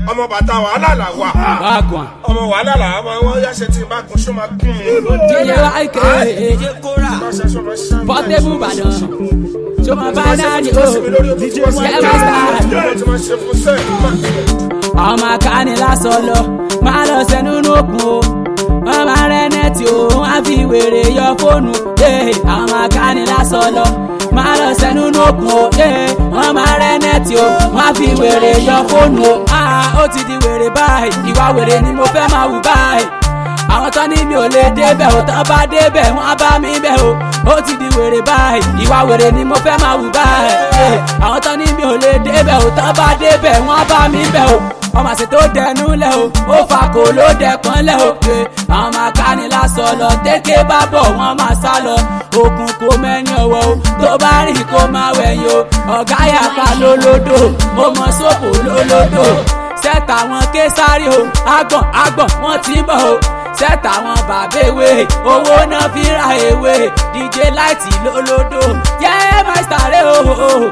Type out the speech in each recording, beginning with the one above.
ọmọ bàtà wàhálà là wà Wagwan. ọmọ wàhálà là wà wọ́n yá ṣe tí n bá kun ṣó máa kún mi. DJ YK. Portable Ìbàdàn. Ṣé máa bá náà ní o? Kẹ́mà star. ọmọ akáni lásán lọ máa lọ sẹnu nókun o wọn máa rẹ nẹẹtì o wọn á fi wèrè yọ fóònù ee ọmọ akáni lásán lọ máa lọ sẹnu nókun o ee wọn máa rẹ nẹẹtì o wọn á fi wèrè yọ fóònù o ah ó ti di wèrè báyìí ìwà wèrè ni mo fẹ́ máa wù báyìí àwọn tán ní mi ò lè débẹ̀ ò tán bá débẹ̀ wọ́n á bá mi bẹ̀ o ó ti di wèrè báyìí ìwà wèrè ni mo fẹ́ máa wù báyìí Eh, àwọn tán ní mi ò lè débẹ̀ ò tán bá débẹ̀ wọ́n á bá mi bẹ̀ o ọmọ àṣẹ tó dẹnu lẹ o ó fa kò ló dẹpọn lẹ o pé àwọn máa ká ní lásọ lọ tẹ́kẹ́ bá bọ̀ wọ́n máa sá lọ okùn kò mẹ́ni ọwọ́ o tó bá rìn kó máa wẹ̀yìn o ọ̀gá yàpá lólódò ó mọ sóko lólódò sẹ́tà wọn ké sáré o agbọ̀n agbọ̀n wọ́n ti ń bọ̀ o sẹ́tà wọn bàbá ewé owó náà fi ra ewé dj láìtì lólódò yẹ́ mẹ́sítà rẹ̀ o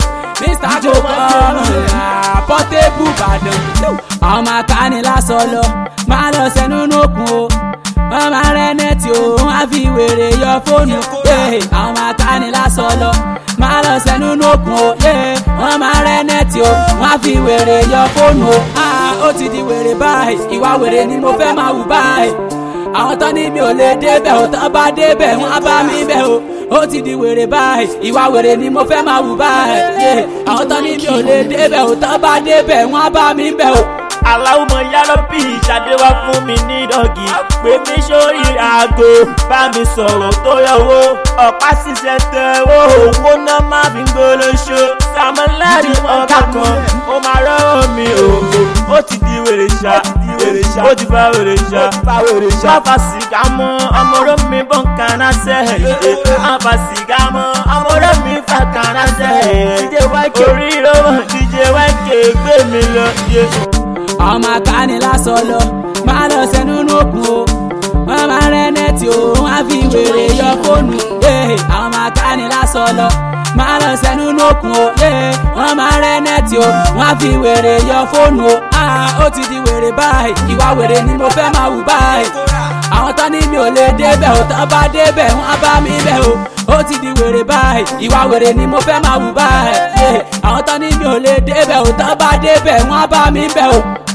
mr jokọ́ pọ́tébù ìbàdàn àwọn máa ká ní lásán lọ máa lọ sẹ́nu nókun o wọ́n máa rẹ́ nẹ́ẹ̀tì o wọ́n á fi wèrè yọ fóònù ee àwọn máa ká ní lásán lọ máa lọ sẹ́nu nókun o ee wọ́n máa rẹ́ nẹ́ẹ̀tì o wọ́n á fi wèrè yọ fóònù o ah ó ti di wèrè báyìí ìwà wèrè ni mo fẹ́ máa wù báyìí àwọn tán ní mi ò lè débẹ̀ ò tán bá débẹ̀ wọ́n á bá mi bẹ̀ o ó ti di wèrè báyìí ìwà wèrè ni mo fẹ́ máa wù báyìí Yeah. àwọn tán ní mi ò lè débẹ̀ ò tán bá débẹ̀ wọ́n á bá mi bẹ̀ o. aláwùmọ̀ yálọ́pì ṣàdéwá fún mi ní dọ́gì pé mi sórí aago bá mi sọ̀rọ̀ tó yọwọ́ ọ̀pá ṣiṣẹ́ tẹ owó owó náà má fi ń gbólóṣó sàmúlẹ́rì ọ̀gá kan ó máa rọ́rọ̀ mi òògùn ó ti di wèrè ṣá ó ti fa wèrè ṣá má fa sìgá mọ́ ọmọọ̀rọ̀ mi bọ̀ kaná sẹ́ẹ̀ má fa sìgá mọ́ ọmọọ̀rọ̀ mi fa kaná sẹ́ẹ̀ díje wáìkì orí lọ́wọ́ díje wáìkì gbé mi lọ. Yeah ọmọ akáni lásán lọ máa lọ sẹnu nókun o wọn máa rẹ nẹẹtì o wọn á fi wèrè yọ fóònù ee ọmọ akáni lásán lọ máa lọ sẹnu nókun o ee wọn máa rẹ nẹẹtì o wọn á fi wèrè yọ fóònù o ah ó ti di wèrè báyìí ìwà wèrè ni mo fẹ́ máa wù báyìí àwọn tán ní mi ò lè débẹ̀ ò tán bá débẹ̀ wọ́n á bá mi bẹ̀ o ó ti di wèrè báyìí ìwà wèrè ni mo fẹ́ máa wù báyìí Yeah. àwọn tán ní mi ò lè débẹ̀ ò tán bá débẹ̀ wọ́n á bá mi bẹ̀ o.